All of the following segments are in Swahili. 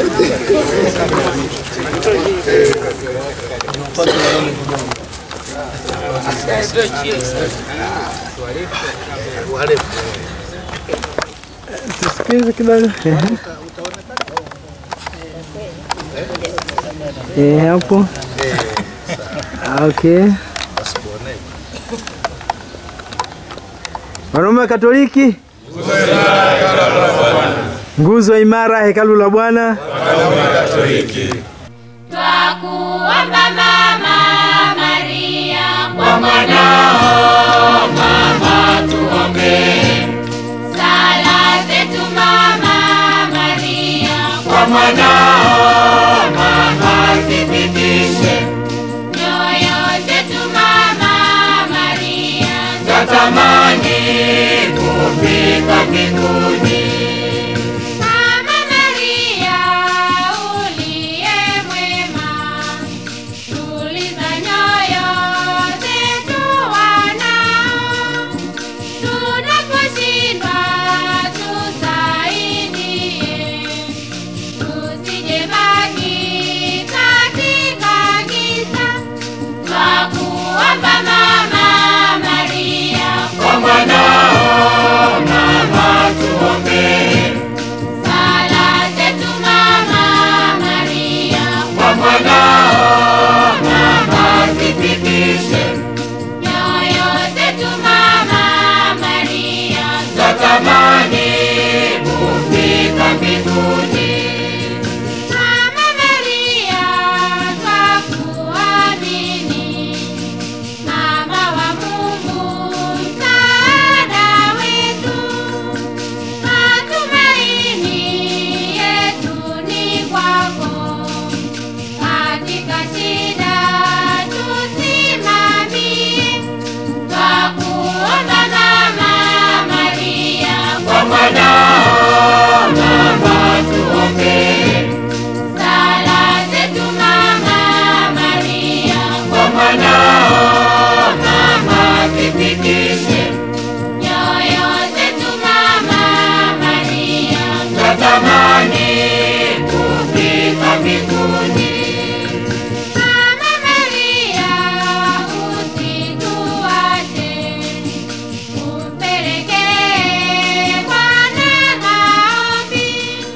Tusikize kidogo. Ehe. Eh, hapo. Okay. Wanaume wa Katoliki, nguzo imara, hekalu la Bwana. Twakuomba Mama Maria kwa mwanao mama tuombee. Sala zetu Mama Maria kwa mwanao mama zipitishe. Nyoyo zetu Mama Maria zatamani kufika mbinguni. Mama Maria uliye mwema, tuliza nyoyo zetu wanao, tunaposhindwa tusaidie, tusijebaki katika giza. Twakuomba Mama Maria, kwa mwanao mama tuombee. Sala zetu Mama Maria, kwa mwanao mama zipitishe. Nyoyo zetu Mama Maria, zatamani kufika mbinguni. Mama Maria, twakuamini, Mama wa Mungu, msaada wetu. Matumaini yetu ni kwako, katika shida tusimamie. Twakuomba Mama Maria, kwa mwanao mama tuombee. Sala zetu Mama Maria, kwa mwanao mama zipitishe. Nyoyo zetu Mama Maria, zatamani kufika mbinguni. Mama Maria, usituache, umpelekee Bwana maombi,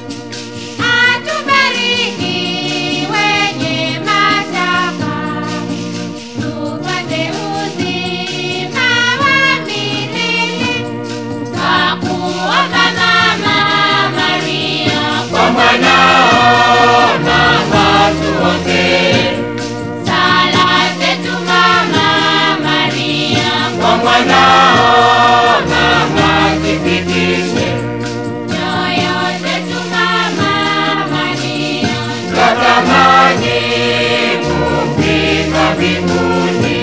atubariki wenye mashaka, tupate uzima wa milele. Twakuomba Mama Maria, kwa mwanao mama tuombee. Sala zetu Mama Maria, kwa mwanao mama zipitishe. Nyoyo zetu Mama Maria, zatamani kufika mbinguni.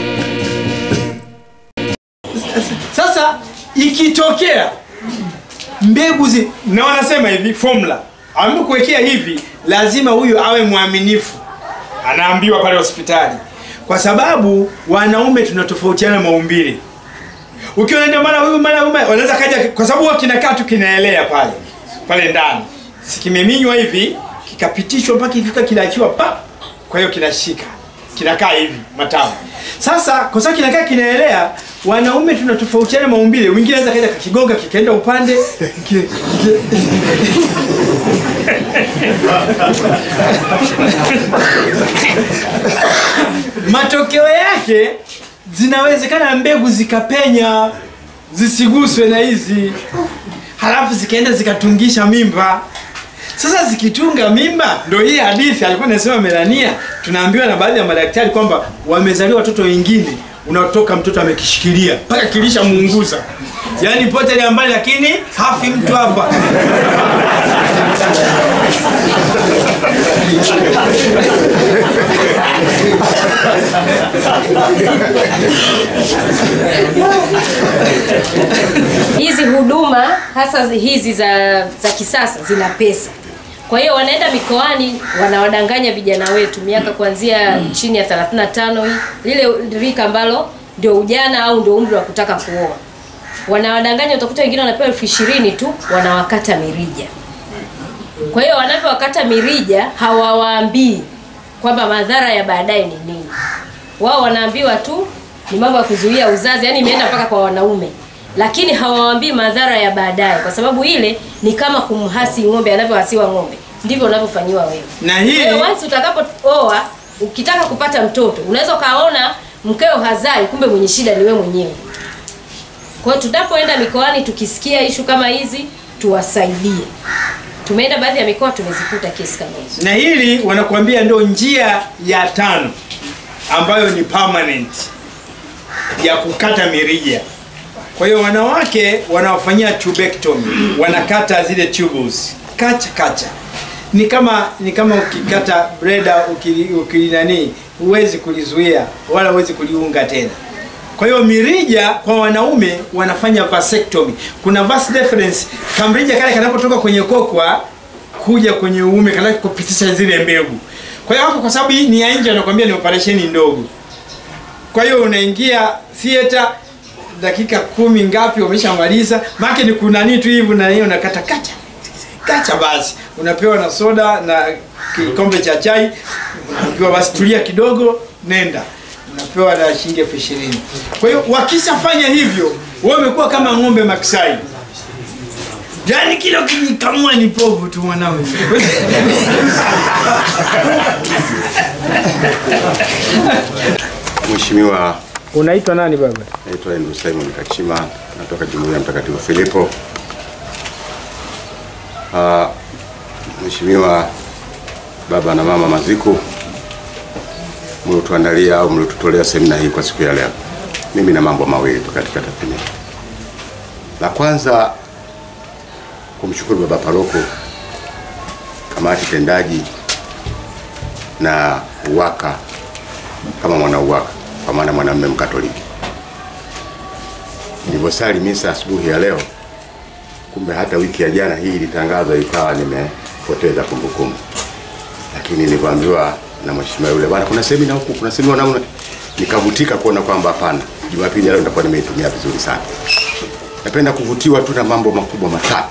Sasa ikitokea mbegu zi, na wanasema hivi formula amekuwekea hivi, lazima huyu awe mwaminifu, anaambiwa pale hospitali, kwa sababu wanaume tunatofautiana maumbile. Ukiona ndio maana huyu mara huyu wanaweza kaja, kwa sababu huwa kinakaa tu kinaelea pale pale ndani, sikimeminywa hivi kikapitishwa mpaka ikifika kinaachiwa pa, kwa hiyo kinashika kinakaa hivi matamu. Sasa kwa sababu kinakaa kinaelea, wanaume tunatofautiana maumbile. Mwingine anaweza kaja kakigonga kikaenda upande ki- ki- matokeo yake zinawezekana mbegu zikapenya zisiguswe na hizi, halafu zikaenda zikatungisha mimba. Sasa zikitunga mimba, ndo hii hadithi alikuwa anasema Melania, tunaambiwa na baadhi ya madaktari kwamba wamezaliwa watoto wengine unaotoka mtoto amekishikilia mpaka kilisha muunguza, yaani pote ile mbali, lakini hafi mtu hapa. hizi huduma hasa hizi za za kisasa zina pesa kwa hiyo wanaenda mikoani wanawadanganya vijana wetu miaka kuanzia chini ya 35 hii lile rika ambalo ndio ujana au ndio umri wa kutaka kuoa wanawadanganya utakuta wengine wanapewa elfu ishirini tu wanawakata mirija Kwa hiyo wanavyowakata mirija hawawaambii kwamba madhara ya baadaye ni nini. Wao wanaambiwa tu ni mambo ya kuzuia uzazi, yani imeenda mpaka kwa wanaume, lakini hawawaambii madhara ya baadaye, kwa sababu ile ni kama kumhasi ng'ombe anavyohasiwa ng'ombe, ndivyo unavyofanyiwa wewe. Na Kwa hiyo hii once utakapooa, ukitaka kupata mtoto, unaweza ukaona mkeo hazai, kumbe mwenye shida ni wewe mwenyewe. Kwa hiyo tunapoenda mikoani tukisikia ishu kama hizi, tuwasaidie. Tumeenda baadhi ya mikoa tumezikuta kesi kama hizo. na hili wanakuambia ndio njia ya tano ambayo ni permanent ya kukata mirija. Kwa hiyo wanawake wanaofanyia tubectomy wanakata zile tubules kacha kacha, ni kama ni kama ukikata breda ukili, ukili nani huwezi kulizuia wala huwezi kuliunga tena. Kwa hiyo mirija kwa wanaume wanafanya vasectomy. Kuna vas deferens, kamrija kale kanapotoka kwenye kokwa kuja kwenye uume kana kupitisha zile mbegu. Kwa hiyo hapo, kwa sababu hii ni ya nje, anakuambia ni operesheni ndogo. Kwa hiyo unaingia theater dakika kumi ngapi umeshamaliza, maana ni kuna nini tu hivi na hiyo unakata kacha kacha, basi unapewa na soda na kikombe cha chai, unaambiwa basi tulia kidogo, nenda unapewa na shilingi elfu ishirini. Kwa hiyo wakishafanya hivyo, wewe umekuwa kama ng'ombe maksai, yaani kila ukijikamua ni povu tu mwanangu. Mheshimiwa, Unaitwa nani baba? naitwa Andrew Simon Kachima, natoka Jumuiya ya Mtakatifu Filipo. Ah, Mheshimiwa baba na mama Maziku, mliotuandalia au mliotutolea semina hii kwa siku ya leo, mimi na mambo mawili tu katika tathmini. La kwanza kumshukuru baba paroko, kamati tendaji na UWAKA kama mwana UWAKA kwa maana mwanamume Mkatoliki. Nilivyosali misa asubuhi ya leo, kumbe hata wiki ya jana hii ilitangazwa ikawa nimepoteza kumbukumbu, lakini nilivyoambiwa na mheshimiwa yule bwana, kuna semina huku, kuna semina namna, nikavutika kuona kwamba hapana, Jumapili ya leo nitakuwa nimeitumia vizuri sana. Napenda kuvutiwa tu na mambo makubwa matatu.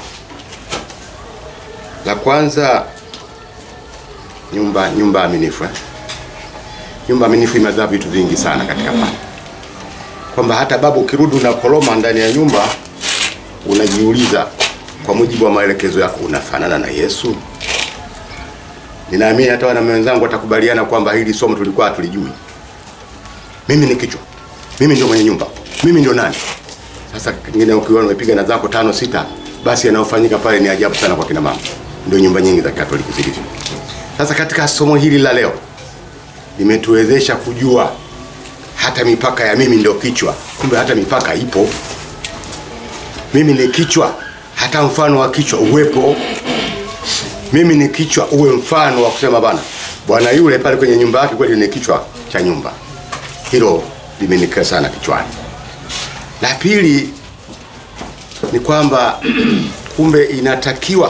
La kwanza, nyumba nyumba aminifu eh? nyumba aminifu imezaa vitu vingi sana katika pale, kwamba hata babu ukirudi unakoroma ndani ya nyumba, unajiuliza kwa mujibu wa maelekezo yako, unafanana na Yesu? Ninaamini hata wana wenzangu watakubaliana kwamba hili somo tulikuwa hatulijui. Mimi ni kichwa, mimi ndio mwenye nyumba, mimi ndio nani? Sasa kingine ukiwa umepiga na zako tano sita, basi yanayofanyika pale ni ajabu sana kwa kina mama. Ndio nyumba nyingi za Katoliki zilivyo. Sasa katika somo hili la leo limetuwezesha kujua hata mipaka ya mimi ndio kichwa, kumbe hata mipaka ipo. Mimi ni kichwa, hata mfano wa kichwa uwepo. Mimi ni kichwa, uwe mfano wa kusema bana, bwana yule pale kwenye nyumba yake kweli ni kichwa cha nyumba. Hilo limenikaa sana kichwani. La pili ni kwamba kumbe inatakiwa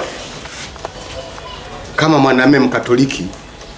kama mwanamume Mkatoliki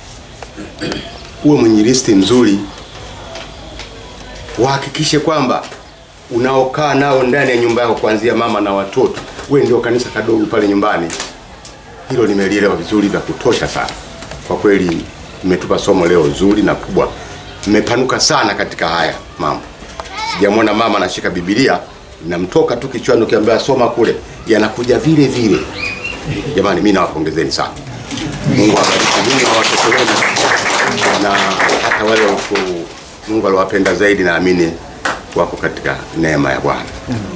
uwe mwinjilisti mzuri, wahakikishe kwamba unaokaa nao ndani ya nyumba yako, kuanzia mama na watoto, we ndio kanisa kadogo pale nyumbani. Hilo nimelielewa vizuri vya kutosha sana. Kwa kweli, mmetupa somo leo zuri na kubwa, mmepanuka sana katika haya mambo. Sijamwona mama anashika Biblia namtoka tu kichwani, ukiambia soma kule, yanakuja vile vile. Jamani, mimi nawapongezeni sana. Mungu awabariki nyinyi na watoto wenu na hata wale waku- Mungu aliwapenda zaidi, naamini wako katika neema ya Bwana.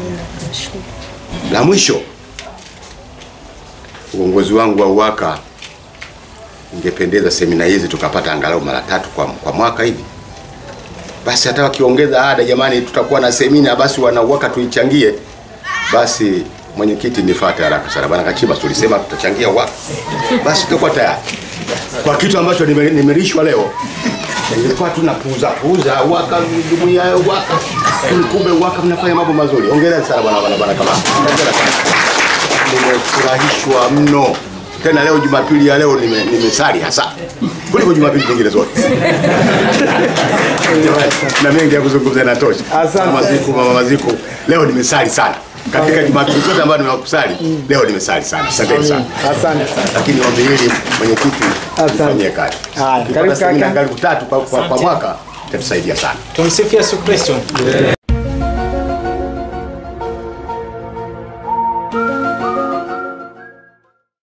La mwisho, uongozi wangu wa UWAKA, ingependeza semina hizi tukapata angalau mara tatu kwa, kwa mwaka hivi. Basi hata wakiongeza ada, jamani, tutakuwa na semina, basi wana UWAKA tuichangie. Basi mwenyekiti, nifuate haraka sana bwana Kachimba, tulisema tutachangia UWAKA, basi tutakuwa tayari kwa kitu ambacho nime- nimelishwa leo nilikuwa tu napuuza puuza waka jumuiya ya waka kumbe waka mnafanya mambo mazuri hongereni sana bwana bwana bwana kama hongera sana nimefurahishwa mno tena leo jumapili ya leo nime- nimesali hasa kuliko jumapili nyingine zote na mengi ya kuzungumza natosha Asante. mama maziku mama maziku leo nimesali sana katika Jumapili zote ambayo nimekusali leo nimesali sana. Asanteni sana. Asante sana. Lakini ombi hili mwenyekiti Asante. ufanyie kazi. Haya, Tukipata karibu semina kaka. karibu tatu kwa, kwa, kwa Asante. mwaka itatusaidia sana. Tumsifu Yesu Kristo.